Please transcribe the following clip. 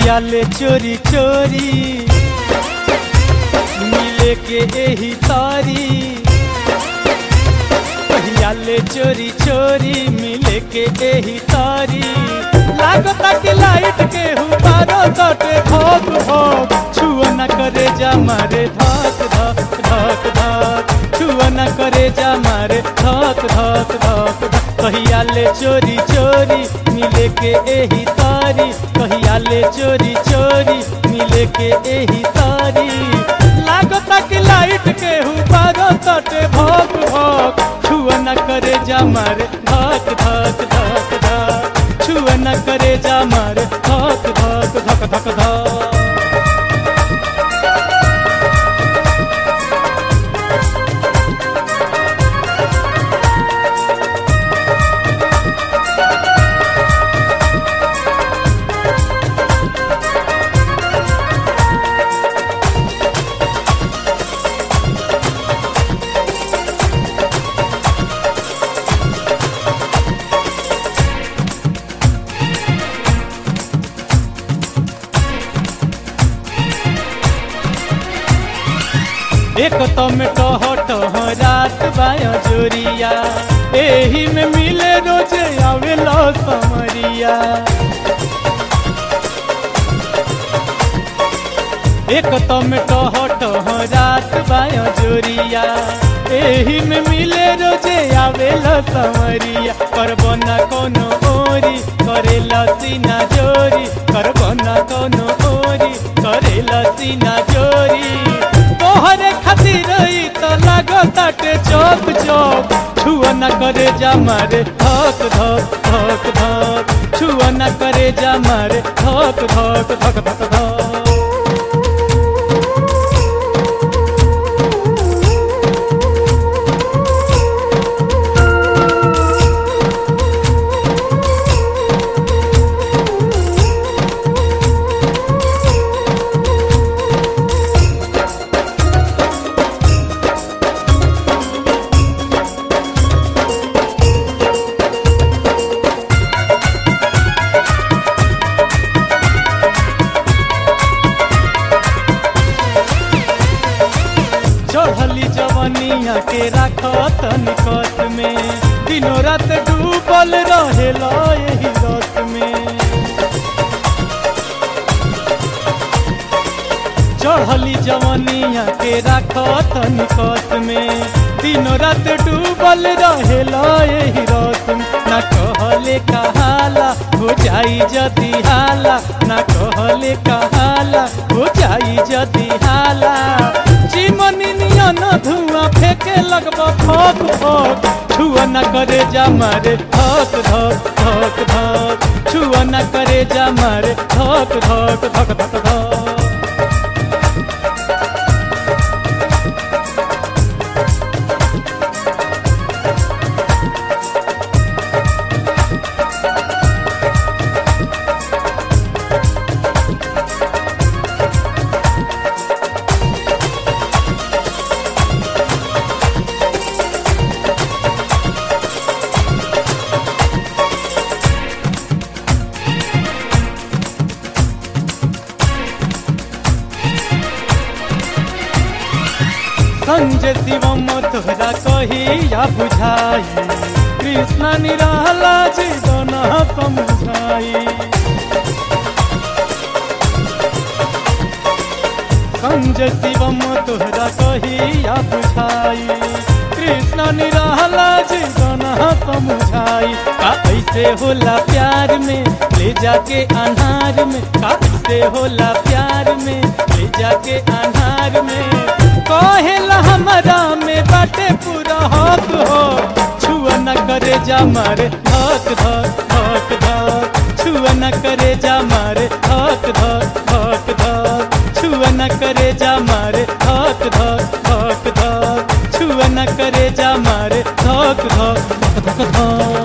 कहिया ले चोरी चोरी मिले के एही तारी कहिया ले चोरी चोरी मिले के एही तारी लागता कि लाइट के हुबारो कटे भोग भोग छुआ न करे जा मारे धक धक धक धक छुआ न करे जा मारे धक धक धक धक कहिया ले चोरी चोरी मिले के एही तारी कहिया ले चोरी चोरी मिले के एही तारी लागता कि लाइट के हुबारो कटे भोग भोग छुआ न करे जा मारे धक धक धक धक छुआ न करे जा मारे धक धक धक धक धक एक तो में टह टह रात बाया जोरिया एही में मिले रोजे आवेलो समरिया एक तो में टह टह रात बाया जोरिया एही में मिले रोजे आवेलो समरिया करबो ना कोनो ओरी करेला सीना जोरी करबो ना कोनो ओरी करेला सीना जोरी तोहरे खातिर ई त लागताटे चौक चौक छुआ न करे जा मारे धक धक धक धक छुआ न करे जा मारे धक धक धक धक धक चढ़ली जवनिया के राखत निकट में दिनों रात डूबल रहेला यही रत में चढ़ली जवनिया के राखत निकट में दिनों रात डूबल रहेला यही रत में ना कहले कहाला हो जाई जदी हाला ना कहले कहाला हो जाई जदी हाला चिमनी नियन धुआं फेंके लगब फक फक छुआ न करे जा मारे धक धक धक धक छुआ न करे जा मारे धक धक धक धक धक संजय शिवम तोहरा कहिया बुझाई कृष्ण निराला जीवन समझाई संजय शिवम तोहरा कहिया बुझाई कृष्ण निराला जीवन समझाई का ऐसे होला प्यार में ले जाके अनार में का ऐसे होला प्यार में ले जाके अनार में कहेला हमारा में बाटे पूरा हक हो छुआ न करे जा मारे धक धक धक धक छुआ न करे जा मारे धक धक धक धक छुआ न करे जा मारे धक धक धक धक छुआ न करे जा मारे धक धक धक धक धक